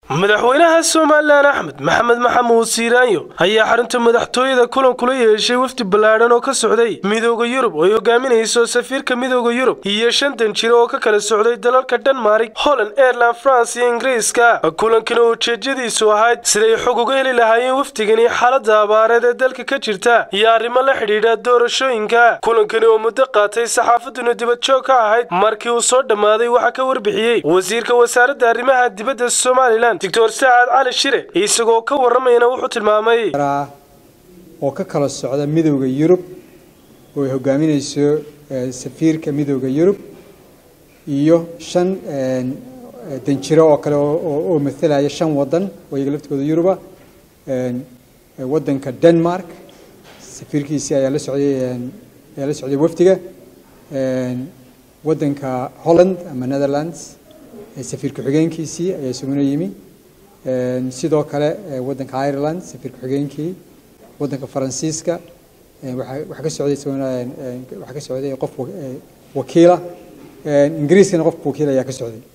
madaxweynaha somalilan axmed maxamed maxamuud siiraanyo ayaa xarunta madaxtooyada kulan kula yeeshay wafdi ballaadhan oo ka socday midooda yurub oo ay hogaaminayso safiirka midooda yurub iyo shantan jiro oo ka kala socday dalalka dhenmarik holland aireland france iyo ingiriiska kulankana ujeedadiisu ahayd siday xog uga heli lahaayeen wafdigani xaaladda abaareed ee dalka ka jirta iyo arrimo la xidhiidha doorashooyinka kulankani oo muddo qaatay saxaafaduna dibadjoog ka ahayd markii uu soo dhammaaday waxaa ka warbixiyey wasiirka wasaaradda arrimaha dibadda somalilan doctor saacad cali shire isagoo ka waramayana wuxuu tilmaamay oo ka kala socda midowda yurub oo ay hogaaminayso safiirka midowda yurub iyo shan danjiro oo kale oo matalaya shan wadan oo iyaga laftigooda yuruba wadanka denmark safiirkiisii ayaa la socday ayaa la socday wafdiga wadanka holland ama netherlands safiir ku-xigeenkiisii ayaa isaguna yimi sidoo kale wadanka ireland safiir ku-xigeenkii wadanka faransiiska waxaa ka socday isaguna waxaa ka socday qof wakiila ingiriiskana qofka wakiil ayaa ka socday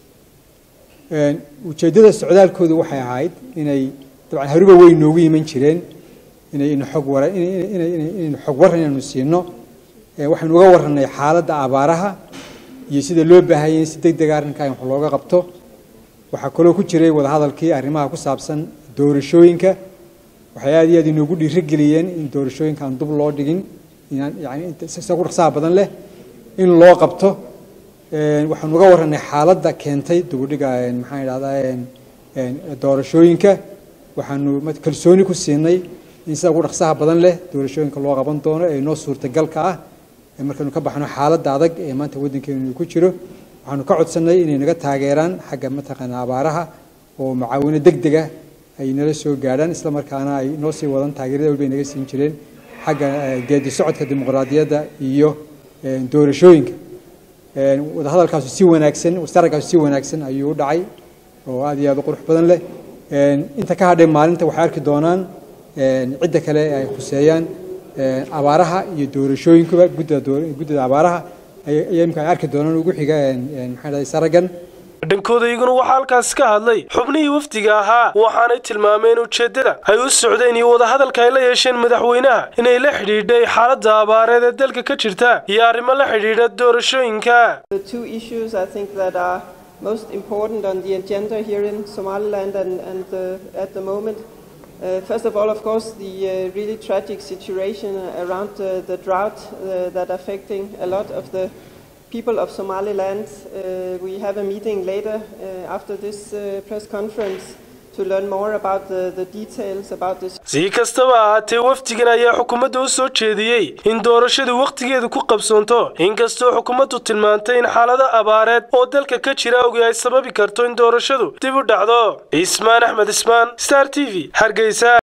ujeeddada socdaalkoodu waxay ahayd inay dabcan hariba way noogu iman jireen inay ina xog wara inaynu xog waran inaynu siino waxaynu uga warranay xaaladda abaaraha iyo sida loo baahayay in si deg dega arrinkaa in wax looga qabto waxaa kaloo ku jiray wadahadalkii arrimaha ku saabsan doorashooyinka waxay aad iyo aad inoogu dhiirigeliyeen in doorashooyinka aan dub loo dhigin inaan yani sida ku dhaqsaha badan leh in loo qabto waxaanu uga warranay xaaladda keentay dubudhiga maxaan idhahdaa doorashooyinka waxaanu kalsooni ku siinay in sida ugu dhaqsaha badan leh doorashooyinka loo qaban doono ee noo suurtagalka ah markaynu ka baxno xaaladda adag ee maanta waddankeenu ku jiro waxaanu ka codsannay inay naga taageeraan xagga mataqaana abaaraha oo macaawino deg deg ah ay nala soo gaadhaan isla markaana ay noo sii wadan taageerada walbay naga siin jireen xagga geedi socodka dimuqraadiyadda iyo doorashooyinka wadahadalkaasu si wanaagsan wasaragkaasu si wanaagsan ayuu u dhacay oo aad iyo aad u qurux badan leh inta ka hadhay maalinta waxay arki doonaan cidda kale ay khuseeyaan abaaraha iyo doorashooyinkuba guddida abaaraha ayaa imka ay arki doonaan ugu xiga maxaa dhahay saragan dhankooda iyaguna waxaa halkaas ka hadlay xubnihii wafdiga ahaa waxaanay tilmaameen ujeeddada ay u socdeen iyo wadahadalka ay la yeesheen madaxweynaha inay la xidhiidhay xaaladda abaareed ee dalka ka jirta iyo arrimo la xidhiidha doorashooyinka most important on the agenda here in Somaliland and, and uh, at the moment. Uh, first of all, of course, the uh, really tragic situation around uh, the drought uh, that affecting a lot of the people of Somaliland. Uh, we have a meeting later uh, after this uh, press conference to learn more about the, the details about this. si kastaba ahaatee wafdigan ayaa xukuumadda u soo jeediyey in doorashadu wakhtigeedu ku qabsoonto inkastoo xukuumaddu tilmaantay in xaalado abaareed oo dalka ka jira ogi ay sababi karto in doorashadu dib u dhacdo ismaan axmed ismaan star t v hargeysa